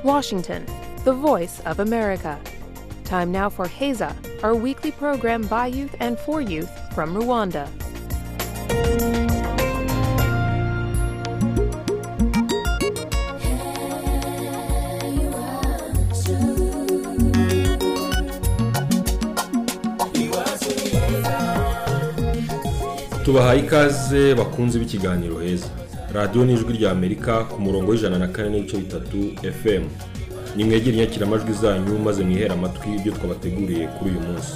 Washington, the voice of America. Time now for Heza, our weekly program by youth and for youth from Rwanda. tubahaye ikaze bakunze b'ikiganiro heza radiyo ni ijwi rya amerika ku murongo w'ijana na kane n'ibice bitatu fm nimwegere inyakiramajwi zanyu maze mwihere amatwi ibyo twabateguriye kuri uyu munsi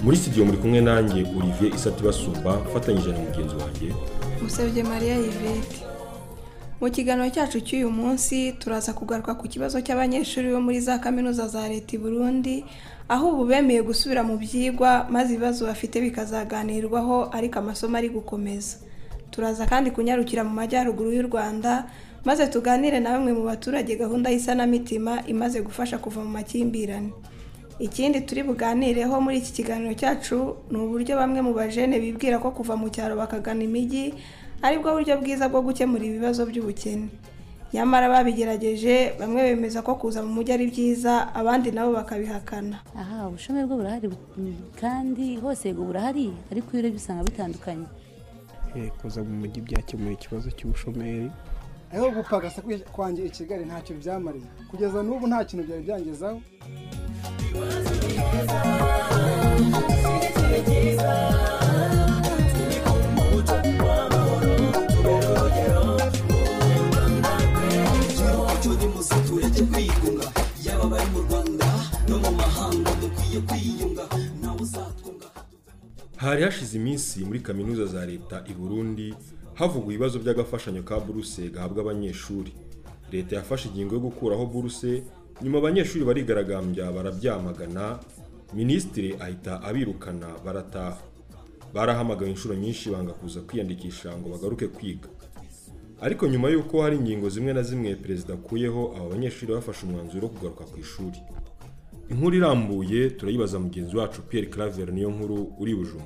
muri studio muri kumwe nanjye olivier isati basumba mfatanyije na mugenzi wanjye musabye mariya yvette mu kiganiro cyacu cy'uyu munsi turaza kugaruka ku kibazo cy'abanyeshuri bo muri za kaminuza za leta i burundi aho ubu bemeye gusubira mu byigwa maze ibibazo bafite bikazaganirwaho ariko amasomo ari gukomeza turaza kandi kunyarukira mu majyaruguru y'u rwanda maze tuganire na bamwe mu baturage gahunda y'isanamitima imaze gufasha kuva mu makimbirane ikindi turi buganireho muri iki kiganiro cyacu ni uburyo bamwe mu bajene bibwira ko kuva mu cyaro bakagana imijyi aribwo buryo bwiza bwo gukemura ibibazo by'ubukene nyamara babigerageje bamwe bemeza ko kuza mu mujyi ari byiza abandi nabo bakabihakana aha ubushomeri bwo burahari mm, kandi hose yego burahari ariko iyo urebye usanga bitandukanye Eh, kuza mu mujyi byakemuye ikibazo cy'ubushomeri aho gupagasa kwi- kwanjye i kigali ntacyo byamariye kugeza n'ubu nta kintu byari byangezaho hari hashize iminsi muri kaminuza za leta i burundi havugwa ibibazo by'agafashanyo ka buruse gahabwa abanyeshuri leta yafashe ingingo yo gukuraho buruse nyuma abanyeshuri barigaragambya barabyamagana minisitiri ahita abirukana barataha barahamagawe inshuro nyinshi banga kuza kwiyandikisha ngo bagaruke kwiga ariko nyuma y'uko hari ingingo zimwe na zimwe perezida akuyeho aba banyeshuri bafashe umwanzuro wo kugaruka ku ishuri inkuru irambuye turayibaza mugenzi wacu Pierre Claver niyo nkuru uri i Bujumbura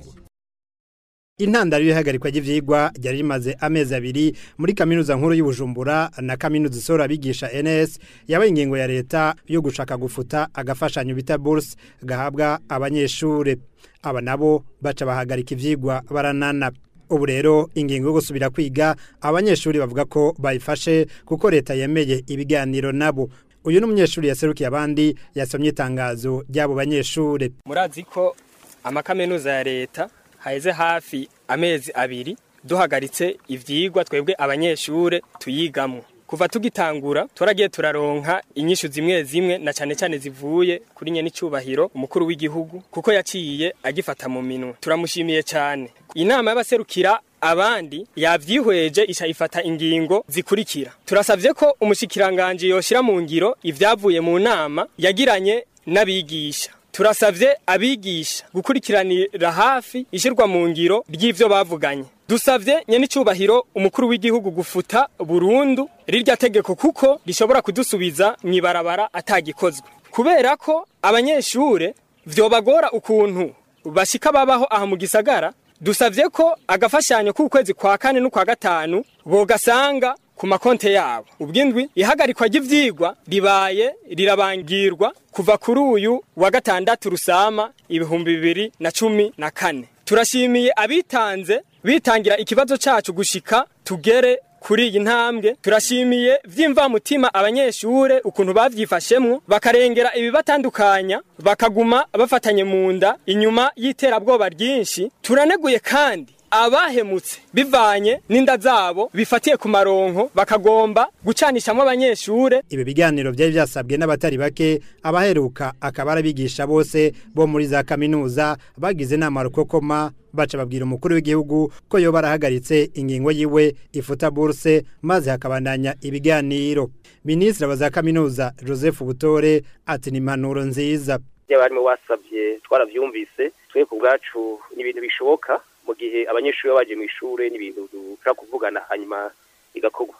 intandaro y'ihagarikwa ry'ivyigwa ryari rimaze amezi abiri muri kaminuza nkuru y'ubujumbura na kaminuza isora abigisha ns yabaye ingingo ya leta yo gushaka gufuta agafashanyo bita buruse gahabwa abanyeshuri aba nabo baca bahagarika ivyigwa baranana ubu rero ingingo yo gusubira kwiga abanyeshuri bavuga ko bayifashe kuko leta yemeye ibiganiro nabo uyu ni umunyeshuri yaserukiye abandi yasomye itangazo ry'abo banyeshuri murazi ko amakaminuza ya leta haheze hafi amezi abiri duhagaritse ibyigwa twebwe abanyeshure tuyigamwo kuva tugitangura turagiye turaronka inyishu zimwe zimwe na cyane cyane zivuye kuri nyene icubahiro umukuru w'igihugu kuko yaciye agifata mu minwe turamushimiye cyane inama y'abaserukira abandi yabyihweje isha ifata ingingo zikurikira turasabye ko umushikiranganje yoshira mu ngiro ibyavuye mu nama yagiranye n'abigisha turasabye abigisha gukurikiranira hafi ishyirwa mu ngiro ry'ibyo bavuganye dusabye nyenicubahiro umukuru w'igihugu gufuta burundu rirya tegeko kuko rishobora kudusubiza mu ibarabara atagikozwe kubera ko abanyeshure vyobagora ukuntu bashika babaho aha mu gisagara dusabye ko agafashanyo k'ukwezi kwa kane n'ukwa gatanu bogasanga ku makonte yabo ubw'indwi ihagarikwa ry'ivyigwa ribaye rirabangirwa kuva kuri uyu wa gatandatu rusama ibihumbi bibiri na cumi na kane turashimiye abitanze bitangira ikibazo cacu gushika tugere kuri iyi ntambwe turashimiye vy'imvamutima abanyeshure ukuntu bavyifashemwo bakarengera ibibatandukanya bakaguma bafatanye mu nda inyuma y'iterabwoba ryinshi turaneguye kandi abahemutse bivanye n'inda zabo bifatiye ku maronko bakagomba gucanishamwo abanyeshure ibi biganiro byari byasabwe n'abatari bake abaheruka akaba ari abigisha bose bo muri za kaminuza bagize inama rukokoma baca babwira umukuru w'igihugu ko yoba arahagaritse ingingo yiwe ifuta buruse maze hakabandanya ibiganiro minisitiri wa za kaminuza joseph butore ati ni impanuro nziza by'abarimu basabye twarabyumvise twe ku bwacu ni ibintu bishoboka mu gihe abanyeshuri baba bagiye mu ishuri ni ibintu dushobora kuvugana hanyuma bigakorwa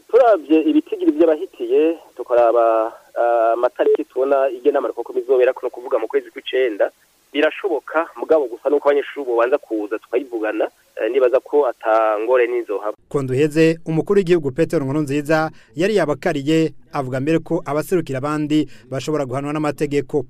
turabye ibitigiri by'abahitiye tukaraba eh, amatariki tubona igenamara kuko bizobera kuno kuvuga mu kwezi kw'icenda birashoboka mugabo gusa nuko abanyeshuri babanza kuza tukayivugana eh, nibaza ko atangore n'inzohaba duheze umukuru w'igihugu Petero Nkurunziza yari yabakariye avuga mbere ko abaserukira abandi bashobora guhanwa n'amategeko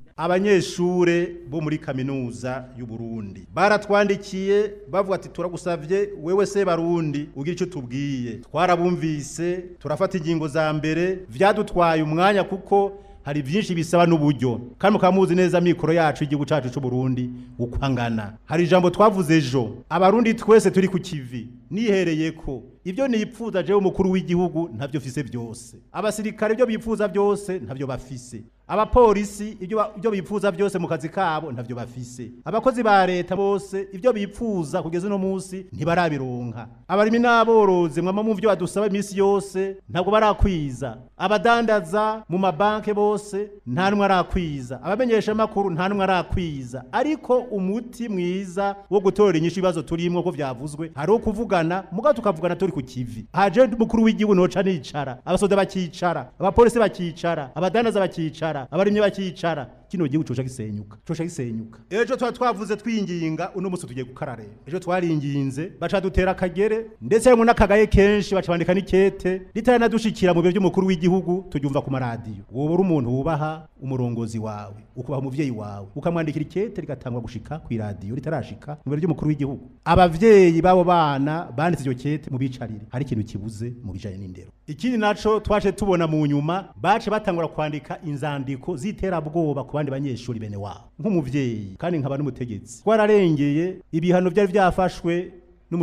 abanyeshure bo muri kaminuza y'u Burundi baratwandikiye bavuga ati turagusavye wewe se barundi ugira icyo tubwiye twarabumvise turafata ingingo za mbere vyadutwaye umwanya kuko hari byinshi bisaba n'uburyo kandi mukaba muzi neza mikoro yacu y'igihugu cacu c'u Burundi ukwangana hari ijambo twavuze ejo abarundi twese turi ku kivi nihereye ko ibyo nipfuza jewe umukuru w'igihugu ntavyo mfise vyose abasirikare ibyo bipfuza byose ntavyo bafise abapolisi ibyo ba- ibyo bipfuza byose mu kazi kabo ntavyo bafise abakozi ba leta bose ibyo bipfuza kugeza uno munsi ntibarabironka abarimi n'aborozi mwama mu byo badusaba iminsi yose ntabwo barakwiza abadandaza mu mabanke bose nta n'umwe arakwiza abamenyesha makuru nta n'umwe arakwiza ariko umuti mwiza wo gutorera inyishu ibibazo turimo ko vyavuzwe hari wo kuvugana mugabo tukavugana turi ku kivi haje umukuru w'igihugu noca nicara abasoda bakicara abapolisi bakicara abadandaza bakicara abarimye bakicara kino gihugu coca gisenyuka coca gisenyuka ejo tuba twavuze twinginga uno munsi tugiye gukarareba ejo twaringinze baca dutera akagere ndetse harimwo n'akagaye kenshi baca bandika n'ikete ritanadushikira mu biro by'umukuru w'igihugu turyumva ku maradiyo woba uri umuntu wubaha umurongozi wawe ukubaha umuvyeyi wawe ukamwandikira ikete rigatangwa gushika ku iradiyo ritarashika mu biro by'umukuru w'igihugu abavyeyi b'abo bana banditse iryo kete mu bicarire hari ikintu kibuze mu bijanye n'indero ikindi naco twaje tubona mu nyuma bace batangura kwandika inzandiko z'iterabwoba ku bandi banyeshuri bene wabo nk'umuvyeyi kandi nkaba n'umutegetsi twararengeye ibihano vyari vyafashwe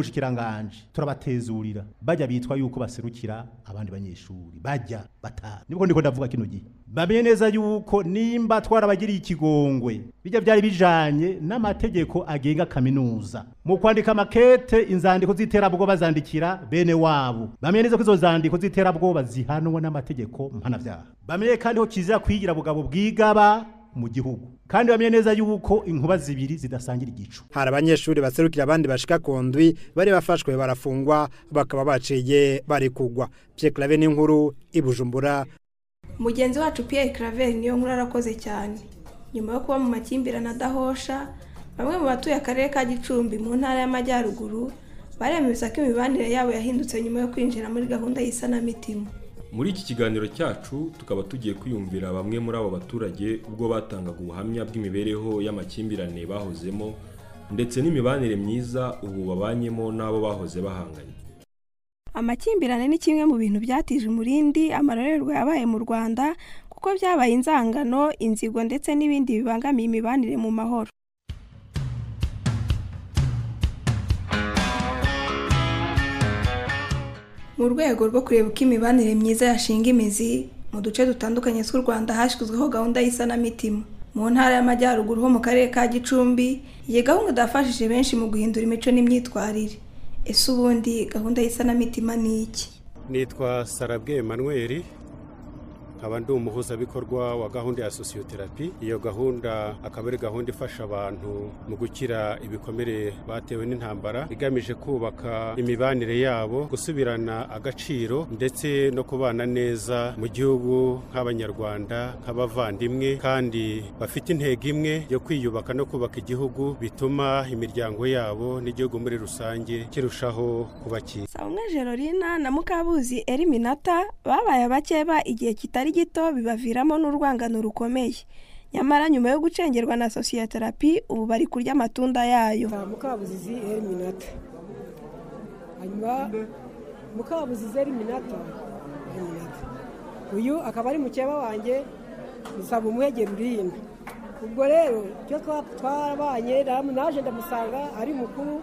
n'umushikiranganje turabatezurira bajya bitwa yuko baserukira abandi banyeshuri bajya batanu nibwo ndiko ndavuga kino gihe bamenye neza yuko nimba twarabagiriye ikigongwe bijya byari bijanye n'amategeko agenga kaminuza mu kwandika amakete inzandiko z'iterabwoba zandikira bene wabo bamenye neza ko izo nzandiko z'iterabwoba zihanwa n'amategeko mpanabyaha bamenye kandi ko kizira kwigira bugabo bwigaba mu gihugu kandi bamenye neza yuko inkuba zibiri zidasangira igicu hari abanyeshuri baserukira abandi bashika ku ndwi bari bafashwe barafungwa bakaba baciye barekugwa Pierre ni inkuru i Bujumbura mugenzi wacu Pierre Claver niyo nkuru arakoze cyane nyuma yo kuba mu makimbirane adahosha bamwe mu batuye akarere ka Gicumbi mu ntara y'amajyaruguru baremeza ko imibanire yabo yahindutse nyuma yo kwinjira muri gahunda y'isanamitima Muri iki kiganiro cyacu tukaba tugiye kwiyumvira bamwe muri abo baturage ubwo batangaga ubuhamya bw'imibereho y'amakimbirane bahozemo ndetse n'imibanire myiza ubu babanyemo n'abo bahoze bahanganye. amakimbirane ni kimwe mu bintu byatije umurindi amarorerwa yabaye mu rwanda kuko byabaye inzangano inzigo ndetse n'ibindi bibangamiye imibanire mu mahoro mu rwego rwo kureba uko imibanire myiza yashinga imizi mu duce dutandukanye tw'u rwanda hashyizweho gahunda y'isanamitima mu ntara y'amajyaruguru ho mu karere ka gicumbi iyi gahunda idafashije benshi mu guhindura imico n'imyitwarire ese ubundi gahunda y'isanamitima ni iki nitwa sarabwe Emmanuel nkaba ndi umuhuzabikorwa wa gahunda ya sosiyoterapi iyo gahunda akaba ari gahunda ifasha abantu mu gukira ibikomere batewe n'intambara igamije kubaka imibanire yabo gusubirana agaciro ndetse no kubana neza mu gihugu nk'abanyarwanda nk'abavandimwe kandi bafite intego imwe yo kwiyubaka no kubaka igihugu bituma imiryango yabo n'igihugu muri rusange kirushaho kuba cyiza Umwe Gerorina na Mukabuzi Eliminata babaye abakeba igihe kitari gito bibaviramo n'urwangano rukomeye nyamara nyuma yo gucengerwa na sosiyoterapi ubu bari kurya amatunda yayo mukabuzizi heriminata hanyuma mukabuzizi heriminata heriminata uyu akaba ari mukeba wanjye gusaba umwegera urihina ubwo rero icyo twa- twarabanye namu- naje ndamusanga ari mukuru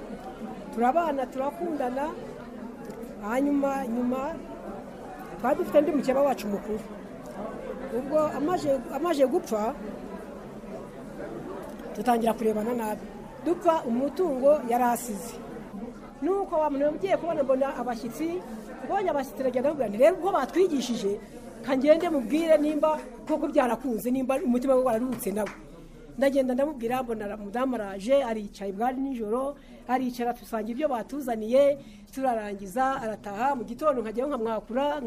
turabana turakundana hanyuma nyuma twari dufite undi mukeba wacu mukuru ubwo amaje- amaje gupfa dutangira kurebana nabi dupfa umutungo yari asize nuko wa muntu ugiye kubona mbona abashyitsi mbonye abashyitsi aragenda amubwira nti rero uko batwigishije ka ngende mubwire nimba koko byarakunze nimba umutima we wararutse nawe ndagenda ndamubwira mbona ara- umudamu araje aricaye bwari nijoro aricara dusanga ibyo batuzaniye turarangiza arataha mu gitondo nkajyayo nkamwakura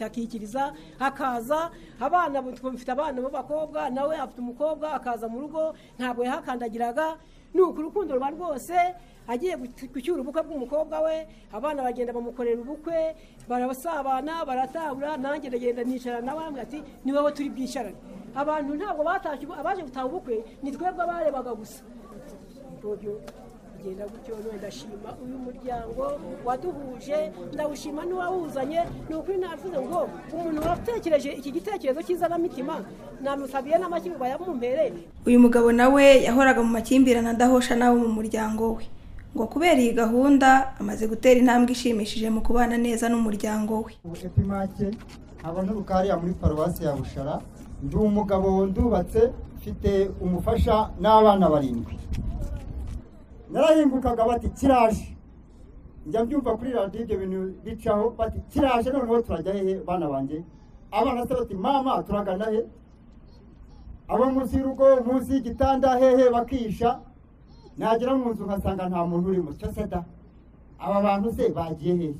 akikiriza akaza abana twumvita abana b'abakobwa nawe afite umukobwa akaza mu rugo ntabwo yahakandagiraga ni uku urukundo ruba rwose agiye gucyura ubukwe bw'umukobwa we abana bagenda bamukorera ubukwe barabasabana baratabura nanjye ndagenda nicara nawe bamwe ati ni wowe turi bwicarane abantu ntabwo batashye abaje gutaha ubukwe ni twebwe abarebaga gusa genda gutyo ndashima uyu muryango waduhuje ndawushima n'uwawuzanye ni ukuri navuze ngo umuntu watekereje iki gitekerezo cy'izanamitima namusabiye n'amakirwa yamumpereye uyu mugabo nawe yahoraga mu makimbirane adahosha nawe mu muryango we ngo kubera iyi gahunda amaze gutera intambwe ishimishije mu kubana neza n'umuryango we ubu epimake nkaba nturuka hariya muri paruwasi ya bushara ndi umugabo ndubatse mfite umufasha n'abana barindwi narahingukaga bati kiraje njya mbyumva kuri radiyo ibyo bintu bicaho bati kiraje noneho turajya hehe bana banjye abana se bati mama turagana he abo munsi y'urugo munsi y'igitanda hehe bakisha nagera mu nzu nkasanga nta muntu urimo cyo se da aba bantu se bagiye hehe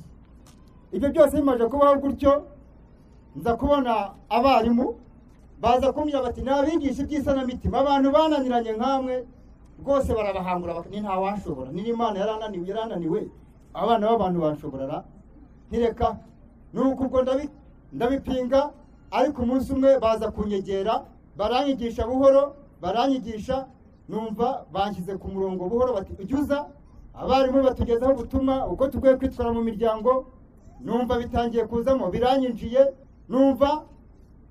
ibyo byose bimaze kubaho gutyo nza kubona abarimu baza kumbwira bati nabigisha iby'isanamitima abantu bananiranye nk'amwe rwose barabahangura ni ntawashobora niba imana yarananiwe yarananiwe abana b'abantu bashoborara ntireka ni uku ubwo ndabipinga ariko umunsi umwe baza kunyegera baranyigisha buhoro baranyigisha numva banshyize ku murongo buhoro bati ujya uza abarimu batugezaho gutuma uko tugiye kwitwara mu miryango numva bitangiye kuzamo biranyinjiye numva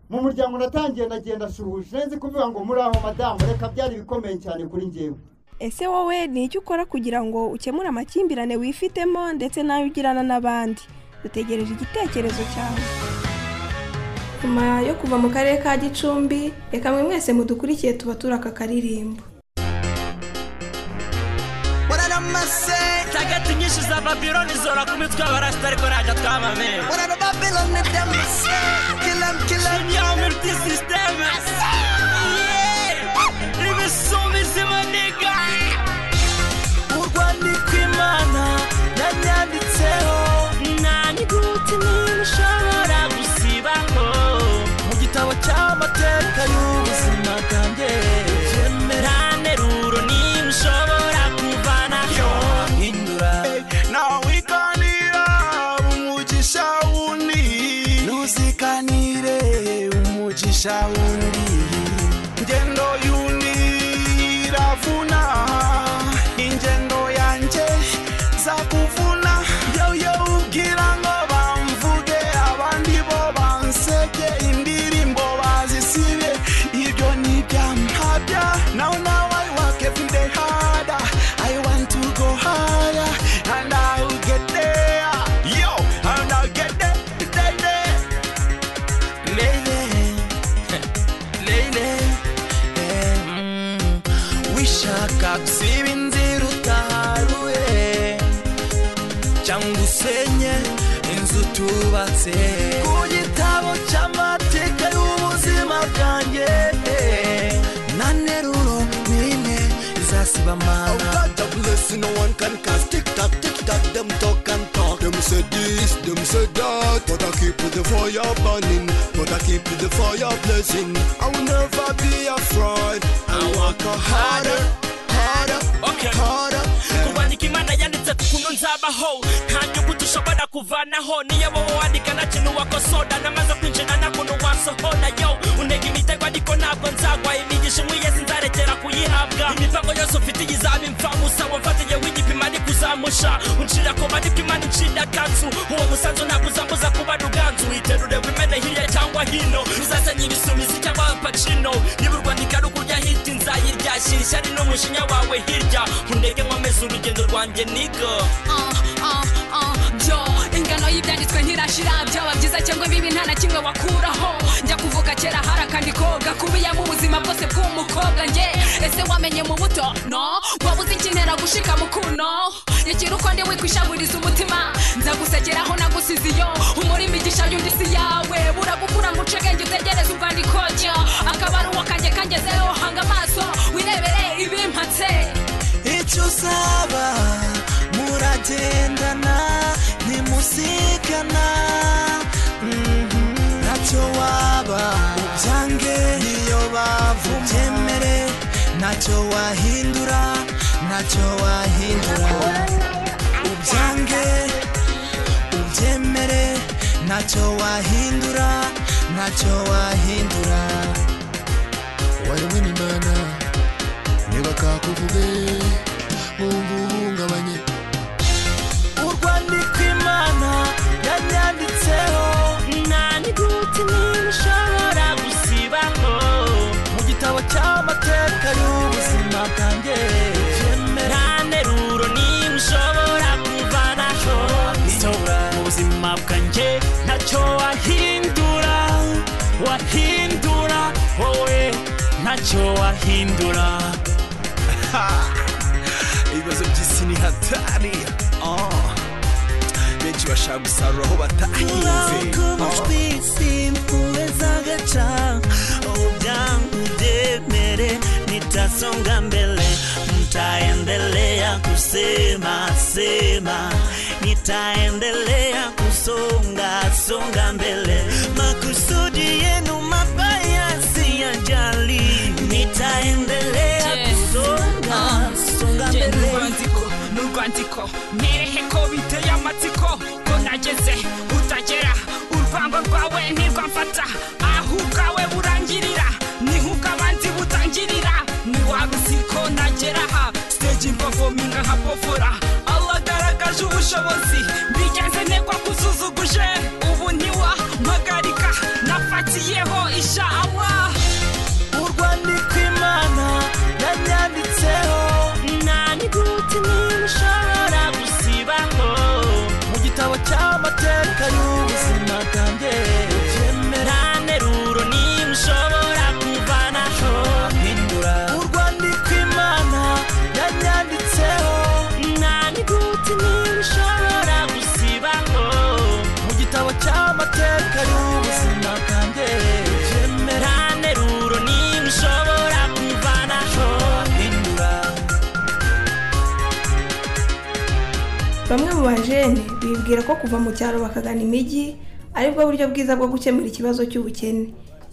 mu muryango natangiye ndagenda ashuhuje neza kuvuga ngo muri aho madamu reka byari bikomeye cyane kuri njyewe ese wowe ni iki ukora kugira ngo ukemure amakimbirane wifitemo ndetse n'ayo ugirana n'abandi dutegereje igitekerezo cyawe nyuma yo kuva mu karere ka gicumbi reka mwe mwese mudukurikiye tuba turi aka karirimbo waramase tagati nyinshi za babiloni zora ku mitwe barasita ariko ntajya twamamera urano babiloni demase kilam kilam yamurti sisiteme ibisumizi maniga mu rwanda ikwimana yanyanditseho naniguti ntibishobora gusibaho mu gitabo cy'amateka y'ubuzima bwanjye yemera nteruro ntibushobora kuvanaho hindura nawe wikanira umugisha wundi ntuzikanire umugisha wundi ingendo y'undi iravuna ingendo yanjye zakuvuna yoyo ubwira ngo bamvuge abandi bo bansebye indirimbo bazisibye ibyo ni ibyampabya now now I work every day harder I want to go higher and I'll get there yo and I'll get there there there Lele, lele, em, wishaka gusiba inzira utaharuye cyangwa usenye inzu tubatse ku gitabo cy'amateka y'ubuzima bwanjye na nteruro nyine izasiba amara No one can cast tick tock, tick tock, them talk and talk. Them say this, them say that, but I keep the fire burning, but I keep the fire blazing. I will never be afraid. I walk harder, harder, Okay. harder. kubandika imana yanditse ku kuno nzabaho nta nyuguti ushobora kuvanaho niyo wowe wandika nta kintu wakosora namaze kwinjira nta kuntu wasohora yo unega imitego ariko ntabwo nzagwa imigisha imwe yesi nzarekera kuyihabwa imivango yose ufite izaba imfabusa wamfatiye w'igipimo ariko uzamusha uncira ku bandika imana incira kanzu uwo musanzu ntabwo uzambuza kuba ruganzu witerure wimene hirya cyangwa hino uzasenya ibisumizi cyangwa abapacino niba u rwanda ikarukurya hiti nzayirya shira ishyari n'umushinya wawe hirya unege nkomeze urugendo rwanjye nigo byo ingano y'ibyanditswe ntirashira byaba byiza cyangwa bibi nta na kimwe wakuraho njya kuvuga kera hari akandi koga kubiyemo ubuzima bwose bw'umukobwa nge ese wamenye mu buto no waba uzi ikinera gushika mu kuno ikintu uko ndi wikwishaburiza umutima nzagusegeraho nagusize iyo umuri imigisha y'undi si yawe buragukura ngo uce ubwenge utegereze urwandiko jya akaba ari uwo kanjye kangezeho hanga amaso wirebere ibimpatse icyo usaba muragendana ntimusigana Mhm, ntacyo waba ubyange niyo bavu byemere ntacyo wahindura ntacyo wahindura ubyange ubyemere ntacyo wahindura ntacyo wahindura wari w'imana ntibakakuvuge wumva uhungabanye urwandiko imana yanyanditseho nta n'inyuguti n'imwe ushobora gusibaho mu gitabo cy'amateka y'ubuzima bwanjye nta nteruro n'imwe ushobora kuvanaho mu buzima bwanjye ntacyo wahindura wahindura wowe ntacyo wahindura ibibazo by'isi ni hatari Ah. benshi bashaka gusarura aho batahinze urakubajwe simpuwe z'agaca ubwangu byemere nitasonga mbele nitaendelea kusema sema nitaendelea kusonga songa mbele makusudi yenu mabaya siyajali nitaendelea kusonga songa mbele n'urwandiko n'urwandiko nereke ko biteye amatsiko ko nageze utagera urwango rwawe ntirwamfata aho ubwawe burangirira niho ubw'abandi butangirira ntiwaba uzi ko nagera aha siteji mpofominga nka pofora agaragaje ubushobozi bigeze negwa kuzuzuguje ubu ntiwampagarika nafatiyeho isha Allah urwandiko imana yanyanditseho nta n'inyuguti n'imwe ushobora gusibaho mu gitabo cy'amateka y'ubuzima bwanjye nta nteruro n'imwe ushobora kuvanaho hindura urwandiko imana yanyanditseho nta n'inyuguti n'imwe ushobora gusibaho mu gitabo cy'amateka y'ubuzima bwanjye nta nteruro n'imwe ushobora kuvanaho hindura bamwe mu bajene bibwira ko kuva mu cyaro bakagana imijyi aribwo buryo bwiza bwo gukemura ikibazo cy'ubukene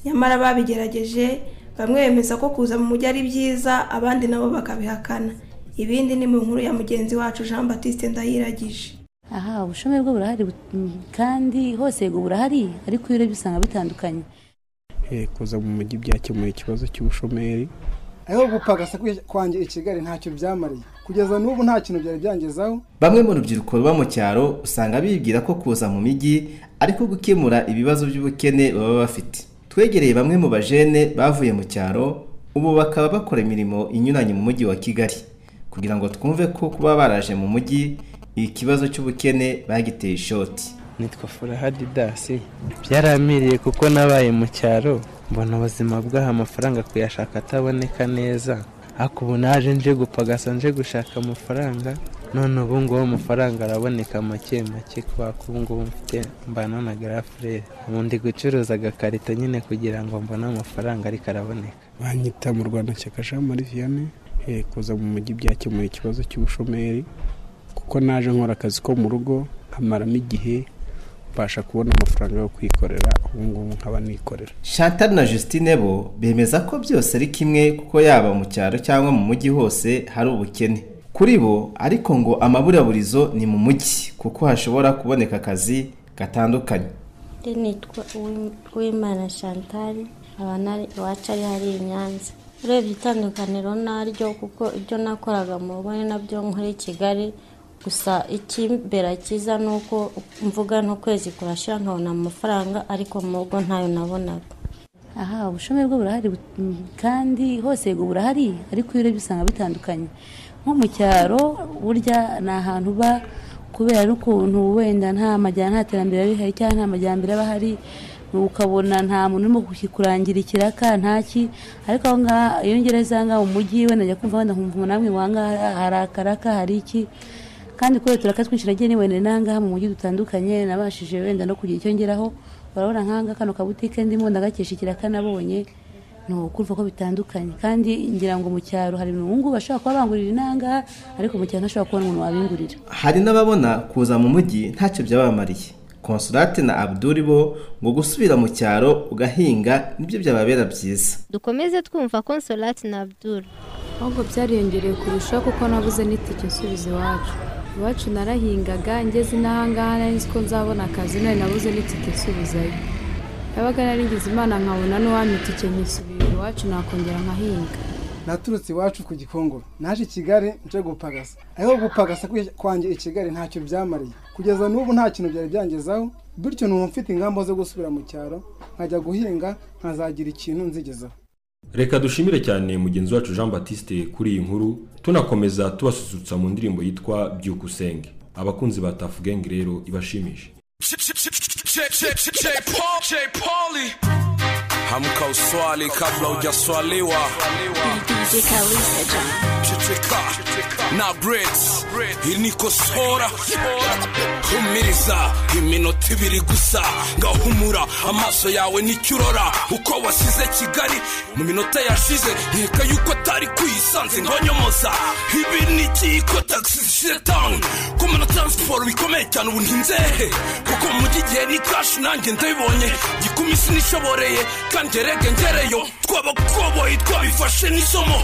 nyamara babigerageje bamwe bemeza ko kuza mu mujyi ari byiza abandi nabo bakabihakana ibindi ni mu nkuru ya mugenzi wacu jean batiste ndayiragije aha ubushomeri bwo burahari bu- mm, kandi hose ngo burahari ariko iyo urebye usanga bitandukanye Eh, kuza mu mujyi byakemuye ikibazo cy'ubushomeri aho gupagasa kwi- kwanjye i kigali ntacyo byamariye kugeza n'ubu nta kintu byari byangezaho bamwe mu rubyiruko ruba mu cyaro usanga bibwira ko kuza mu mijyi ariko gukemura ibibazo by'ubukene baba bafite twegereye bamwe mu bajene bavuye mu cyaro ubu bakaba bakora imirimo inyuranye mu mujyi wa kigali kugira ngo twumve ko kuba baraje mu mujyi ikibazo cy'ubukene bagiteye ishoti nitwa furahadi dasi byaramiriye kuko nabaye mu cyaro mbona ubuzima bw'aha amafaranga kuyashaka ataboneka neza ariko ubu naje nje gupagasa nje gushaka amafaranga none ubu ngubu amafaranga araboneka make make kubera ko ubu ngubu mfite mbana na garafurere ubu ndi gucuruza agakarito nyine kugira ngo mbone amafaranga ariko araboneka banyita mu rwanda shyaka jean marie vianney Eh, kuza mu mujyi byakemuye ikibazo cy'ubushomeri kuko naje nkora akazi ko mu rugo nkamaramo igihe mbasha kubona amafaranga yo kwikorera ubu ngubu nkaba nikorera chantal na justine bo bemeza ko byose ari kimwe kuko yaba mu cyaro cyangwa mu mujyi hose hari ubukene kuri bo ariko ngo amaburaburizo ni mu mujyi kuko hashobora kuboneka akazi gatandukanye nitwa uwimana chantal nkaba nari iwacu ari hari i nyanza urebye itandukaniro naryo kuko ibyo nakoraga mu rugo ni nabyo nkora i kigali gusa icy'imbere cyiza ni uko mvuga n'ukwezi kurashira nkabona amafaranga ariko mu rugo ntayo nabonaga aha ubushomeri bwo burahari bu- mm, kandi hose ngo burahari ariko iyo urebye usanga bitandukanye nko mu cyaro burya ni ahantu uba kubera n'ukuntu wenda nta majyana nta terambere riba rihari cyangwa nta majyambere aba ahari ukabona nta muntu urimo kukurangira ikiraka ntaki ariko aho ngaha iyo ngereza aha ngaha mu mujyi wenda njya kumva wenda nkumva umuntu amwe wangaha hari akaraka hari iki kandi kubera uturaka twinshi nagiye niwendera n'ahangaha mu mujyi dutandukanye nabashije wenda no kugira icyo ngeraho urabona nk'ahangaha kano kabutike ndimo ndagakesha ikiraka nabonye ukumva ko bitandukanye kandi ngira ngo mu cyaro hari umuhungu bashobora kuba bangurira inanga ariko mu cyaro ntashobora kubona umuntu wabingurira hari n'ababona kuza mu mujyi ntacyo byabamariye konsulate na abduri bo ngo gusubira mu cyaro ugahinga nibyo byababera byiza dukomeze twumva konsolati na abdul ahubwo byariyongereye kurushaho kuko nabuze n'itike nsubiza iwacu iwacu narahingaga ngeze n'ahangaha nari nzi ko nzabona akazi nari nabuze n'itike nsubizayo yabaga narigize imana nkabona n'uwampa itike nkisubirira iwacu nakongera nkahinga naturutse iwacu ku gikongoro naje i kigali nje gupagasa aho gupagasa kwanjye i kigali ntacyo byamariye kugeza n'ubu nta kintu byari byangezaho bityo n'ubu mfite ingamba zo gusubira mu cyaro nkajya guhinga nkazagira ikintu nzigezaho reka dushimire cyane mugenzi wacu jean batiste kuri iyi nkuru tunakomeza tubasusurutsa mu ndirimbo yitwa byuka usenge abakunzi ba tafu gengi rero ibashimije hamka uswali kabla hujaswaliwa checheka na brits inikosora humiriza iminota ibiri gusa ngahumura amaso yawe nicyurora uko wasize kigali mu minota yashize nkeka yuko atari kuyisanze ngonyomoza ibi ni ikiyiko taxi shetan kumena transport bikomeye cyane ubu ntinzehe kuko mu gihe ni kashi nanjye ndabibonye gikumi sinishoboreye kandi ngerege ngereyo twabakoboyi twabifashe n'isomo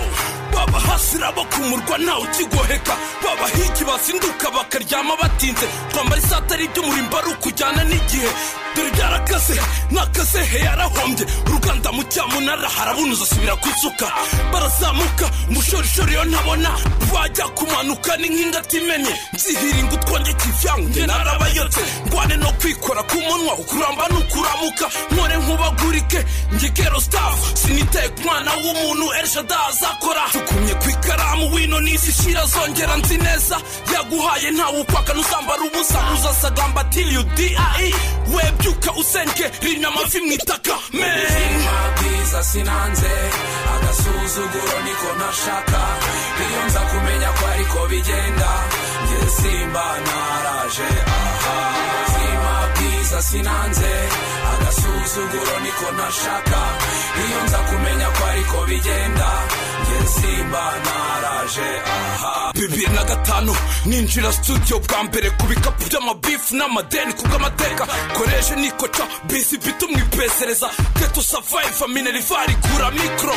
babahasira bo ku murwa ntawe ukigoheka babahigi bazinduka bakaryama batinze twambara isatari ry'umurimbo ari ukujyana n'igihe dore byarakase nakaze he yarahombye uruganda mu cyamunara harabunuza asubira kuzuka barazamuka umushorishori yo ntabona bajya kumanuka ni nk'indatimenye nzihiringa utwonge kivyange narabayotse ngwane no kwikora ku munwa ukuramba n'ukuramuka nkore nkubagurike ngigero staff siniteye ku mwana w'umuntu elshada azakora tukumye ku ikaramu wino n'isi shira zongera nzi neza yaguhaye ntawe upaka nuzambara ubusa uzasagamba till you die webyuka usenge rimya amavi mu itaka ubuzima bwiza sinanze agasuzuguro niko ntashaka iyo nza kumenya ko ariko bigenda njye simba naraje aha ubuzima bwiza sinanze agasuzuguro niko ntashaka iyo nza kumenya ko ariko bigenda njye simba naraje aha bibiri na gatanu ninjira studio bwa mbere ku bikapu by'amabifu n'amadeni kubw'amateka koreshe nikoca bisi bito mwipesereza geto savayiva minerivare igura mikoro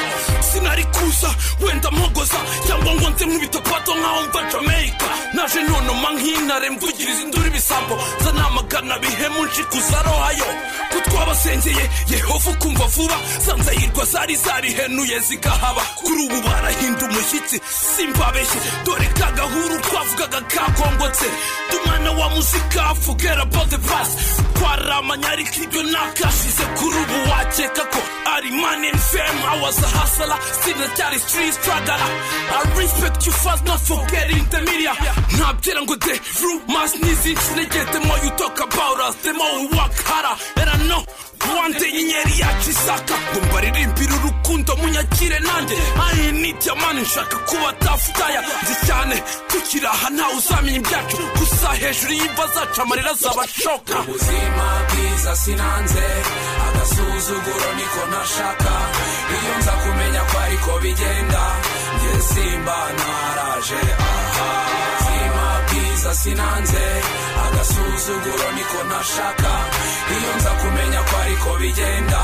sinari kuza wenda mpogoza cyangwa ngo nze nk'ibitopato nk'aho mva jamaica naje nonoma nk'intare mvugiriza induru ibisambo zanamagana bihemu nshikuza rohayo ko twabasengeye yehova ukumva vuba zanzayirwa zari zarihenuye zigahaba kuri ubu barahinda umushyitsi simbabeshye dore ka gahuru twavugaga kakongotse dumwana wa muzika forget about the past twaramanya ariko ibyo ntakashize kuri ubu wakeka ko ari man in fame I was a hustler sinacyari street struggler I respect you fast not forgetting the media ntabyera ngo the rumors n'izinshi negeye the more you talk about us the more we work harder and I know wande inyenyeri yacu isaka ngo mbaririmbire urukundo munyakire nanjye ayi ni diamani nshaka kuba tafutaya nzi cyane tukiri aha ntawe uzamenya ibyacu gusa hejuru y'imva zacu amarira azabashoka ubuzima bwiza sinanze agasuzuguro niko ntashaka iyo nza kumenya ko ariko bigenda njye simba naraje aha ubuzima bwiza sinanze agasuzuguro niko ntashaka iyo nza kumenya ko ariko bigenda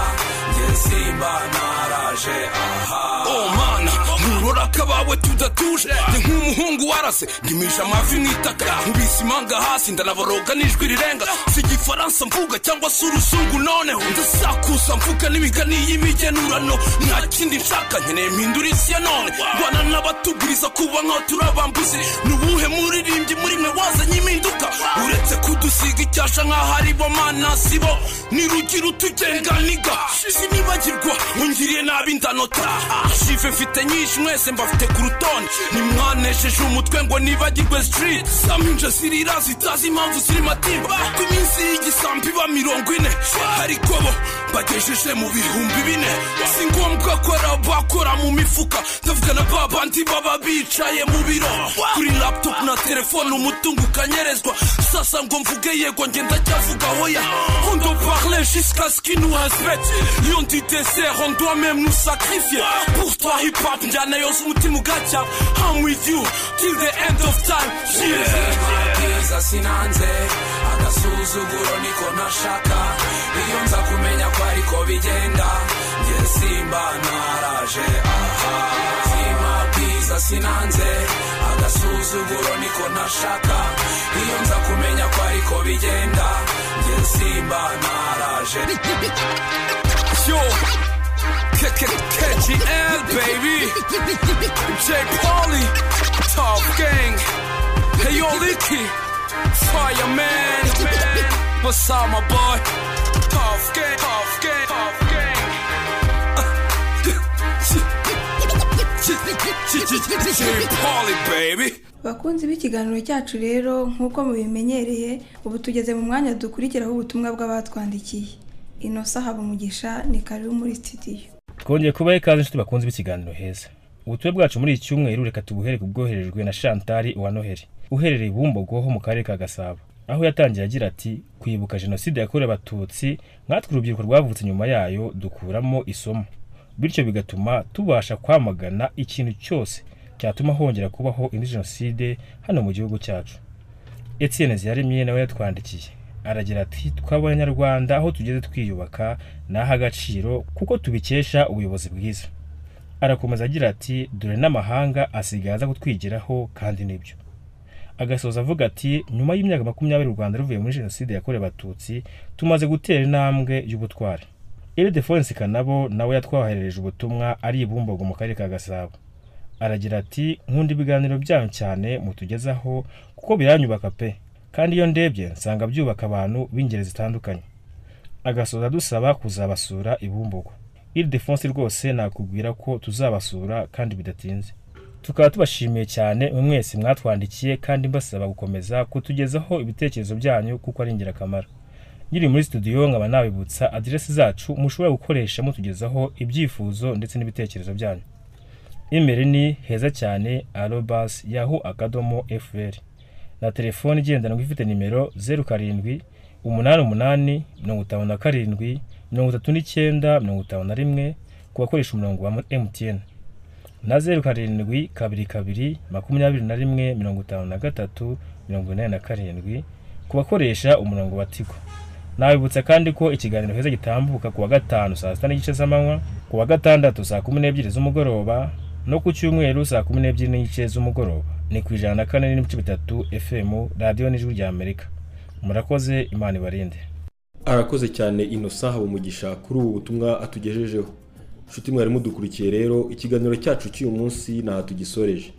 njye simba naraje aha oh mana nkurora akabawe tudatuje ni nk'umuhungu warase ndimisha amavi mu itaka nkubise imanga hasi ndanaboroga n'ijwi rirenga si igifaransa mvuga cyangwa se uruzungu noneho ndasakuza mvuga n'imigani y'imigenurano nta kindi nshaka nkeneye mpindura isi ya none bana n'abatuguriza kuba nk'aho turi abambuzi ni ubuhe muririmbyi muri mwe wazanye impinduka uretse kudusiga icyasha nk'aho ari bo mana si bo ni rugira utugenga niga sinibagirwa ungiriye nabi ndanota shive mfite nyinshi mwese mbafite ku rutonde nimwanesheje umutwe ngo nibagirwe street saminja zirira zitazi impamvu ziri matimba ku minsi y'igisambi iba mirongo ine ariko bo bagejeje mu bihumbi bine si ngombwa ko ari abakora mu mifuka ndavuga na ba bandi baba bicaye mu biro kuri laptop na telefone umutungo ukanyerezwa sasa ngo mvuge yego nge ndacyavuga hoya on doit parler jusqu'à ce qu'il nous respecte iyo ndite sere on doit même nous sacrifier pour toi hip hop njyana yose umutima ugacya i'm with you till the end of time byiza sinanze agasuzuguro niko nashaka iyo nza kumenya ko ariko bigenda njye simba naraje aha zima byiza sinanze agasuzuguro niko nashaka iyo nza kumenya ko ariko bigenda njye simba naraje yo KKKGL baby J Polly Top Gang Hey yo Licky Fireman What's up my boy Top Gang Top Gang Top Gang J Polly baby bakunzi b'ikiganiro cyacu rero nk'uko mubimenyereye ubu tugeze mu mwanya dukurikiraho ubutumwa bw'abatwandikiye inosa habumugisha ni karibu muri sitidiyo twongeye kubaha ikaze inshuti bakunze b'ikiganiro heza ubutumwa bwacu muri iki cyumweru reka tubuhere ku bwoherejwe na shantari wa noheli uherereye i bumbogo ho mu karere ka gasabo aho yatangiye agira ati kwibuka jenoside yakorewe abatutsi nkatwe urubyiruko rwavutse nyuma yayo dukuramo isomo bityo bigatuma tubasha kwamagana ikintu cyose cyatuma hongera kubaho indi jenoside hano mu gihugu cyacu etienne ziyaremye nawe yatwandikiye aragira ati tw'abanyarwanda aho tugeze twiyubaka ni ah'agaciro kuko tubikesha ubuyobozi bwiza arakomeza agira ati dore n'amahanga asigaye aza kutwigiraho kandi nibyo agasoza avuga ati nyuma y'imyaka makumyabiri u rwanda ruvuye muri jenoside yakorewe abatutsi tumaze gutera intambwe y'ubutwari ildefonse kanabo nawe yatwoherereje ubutumwa ari i bumbogo mu karere ka gasabo aragira ati nkunda ibiganiro byanyu cyane mutugezaho kuko biranyubaka pe kandi iyo ndebye nsanga byubaka abantu b'ingeri zitandukanye agasoza dusaba kuzabasura i bumbogo ildefonse rwose nakubwira ko tuzabasura kandi bidatinze tukaba tubashimiye cyane mwe mwese mwatwandikiye kandi mbasaba gukomeza kutugezaho ibitekerezo byanyu kuko ari ingirakamaro nkiri muri studio nkaba nabibutsa aderesi zacu mushobora gukoresha mutugezaho ibyifuzo ndetse n'ibitekerezo byanyu imeri ni heza cyane arobas yahu akadomo fr na telefone igendanwa ifite nimero zeru karindwi umunani umunani mirongo itanu na karindwi mirongo itatu n'icyenda mirongo itanu na rimwe ku bakoresha umurongo wa mtn na zeru karindwi kabiri kabiri makumyabiri na rimwe mirongo itanu na gatatu mirongo inani na karindwi ku bakoresha umurongo wa tigo nabibutsa kandi ko ikiganiro heza gitambuka ku wa gatanu saa sita n'igice z'amanywa ku wa gatandatu saa kumi n'ebyiri z'umugoroba no ku cyumweru saa kumi n'ebyiri n'igice z'umugoroba ni ku ijana na kane n'ibice bitatu fm radiyo n'ijwi rya amerika murakoze imana ibarinde arakoze cyane inosa habumugisha kuri ubu butumwa atugejejeho nshuti mwari mudukurikiye rero ikiganiro cyacu cy'uyu munsi ntaho tugisoreje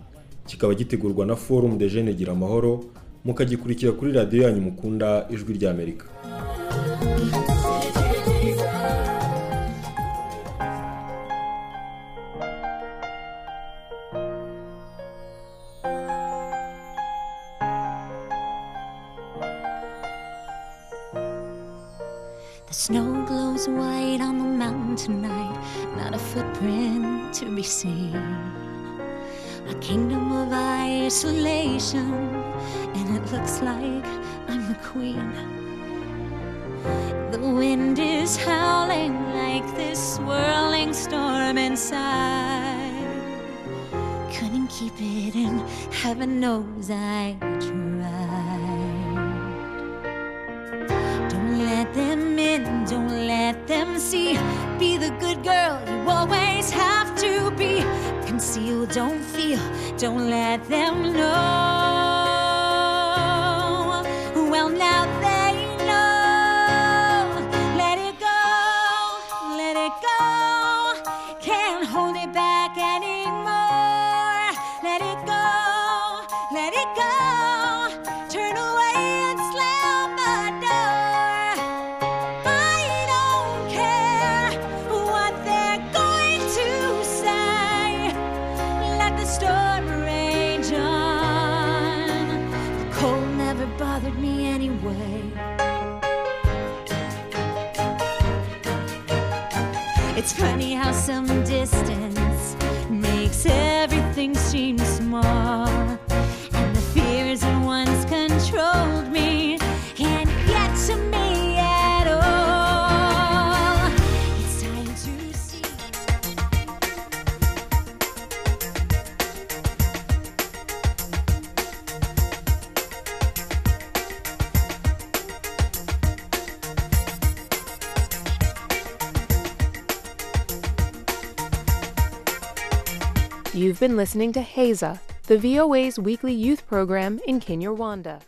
kikaba gitegurwa na forum de jeune gira amahoro mukagikurikira kuri radiyo yanyu mukunda ijwi rya amerika The snow glows white on the mountain tonight, not a footprint to be seen. A kingdom of isolation, and it looks like I'm the queen. The wind is howling like this swirling storm inside. Couldn't keep it in, heaven knows I tried. Don't let them in, don't let them see. Be the good girl you always have to be. Conceal, don't feel, don't let them know. Well, now they know. Let it go, let it go. Can't hold it back anymore. Let it go, let it go. Turn away and slam the door. I don't care what they're going to say. Let the storm rage on. The cold never bothered me anyway. It's funny how some distance makes everything seem small. And the fears that once controlled me You've been listening to Haza, the VOA's weekly youth program in Kinyarwanda.